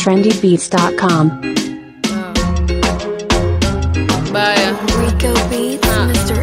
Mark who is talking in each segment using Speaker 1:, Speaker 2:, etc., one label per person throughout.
Speaker 1: trendybeats.com.
Speaker 2: baya
Speaker 3: Rico Beats,
Speaker 2: Ah.
Speaker 3: Mr.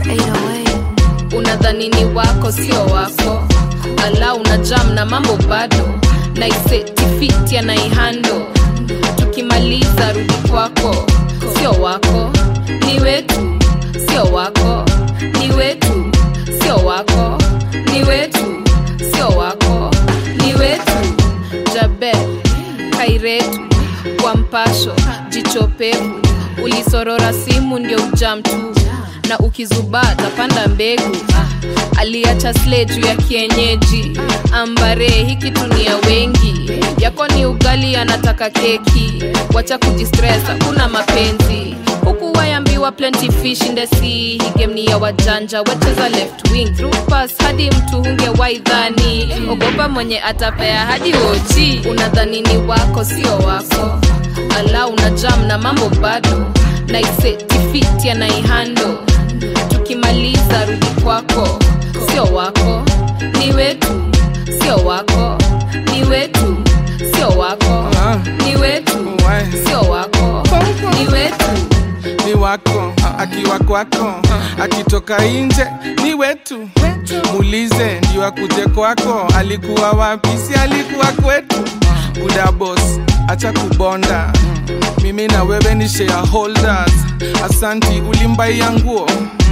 Speaker 3: 808.
Speaker 2: unadhani ni wako sio wako ala una jam na mambo bado naisetifiti anaihando tukimaliza rudi kwako sio wako ni wetu sio wako ni wetu sio wako ni wetu sio wako ni wetu jabe kairetu kwa mpasho jicho pevu ulisorora simu ndio ujam tu na ukizubaa tapanda mbegu ah, aliacha sle juu ya kienyeji ambare hiki tunia wengi yako ni ugali anataka keki wacha kujistress hakuna mapenzi huku wayambiwa plenty fish in the sea hii game ni ya wajanja wacheza left wing through pass hadi mtu hunge waidhani ogopa mwenye atapea hadi oji unadhani ni wako sio wako ala una jam na mambo bado naisetifiti anaihando tukimaliza rudi kwako sio wako ni wetu sio wako ni wetu sio wako ni wetu sio wako ni wetu
Speaker 4: ni wako akiwa kwako akitoka nje ni wetu muulize ndio akuje kwako alikuwa wapi si alikuwa kwetu udabos acha kubonda mimi na wewe ni shareholders asanti ulimbaia nguo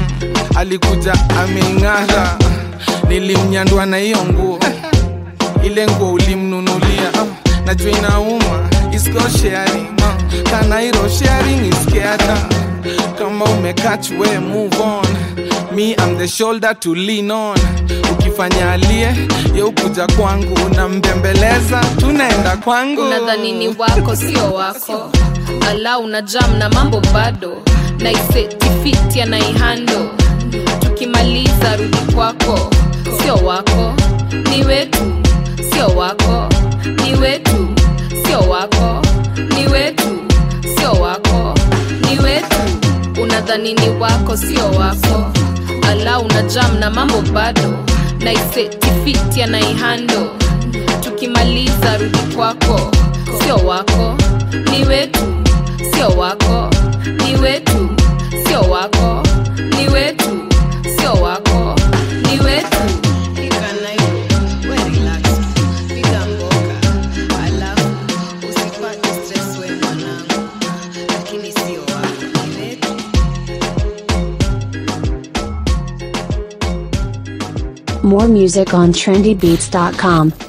Speaker 4: alikuja ameng'ara nilimnyandwa na hiyo nguo ile nguo ulimnunulia ah, najua inauma isko sharing ah, kanairo sharing is caring kama umekach we move on me I'm the shoulder to lean on ukifanya alie ye ukuja kwangu unambembeleza tunaenda kwangu
Speaker 2: unadhani ni wako sio wako ala una jam na mambo bado naisetifiti anaihando tukimaliza rudi kwako sio wako ni wetu sio wako ni wetu sio wako ni wetu sio wako ni wetu unadhani ni wako sio wako ala una jam na mambo bado naisetifiti anaihando tukimaliza rudi kwako sio wako ni wetu sio wako ni wetu sio wako ni wetu sio wako ni wetu
Speaker 1: More music on trendybeats.com.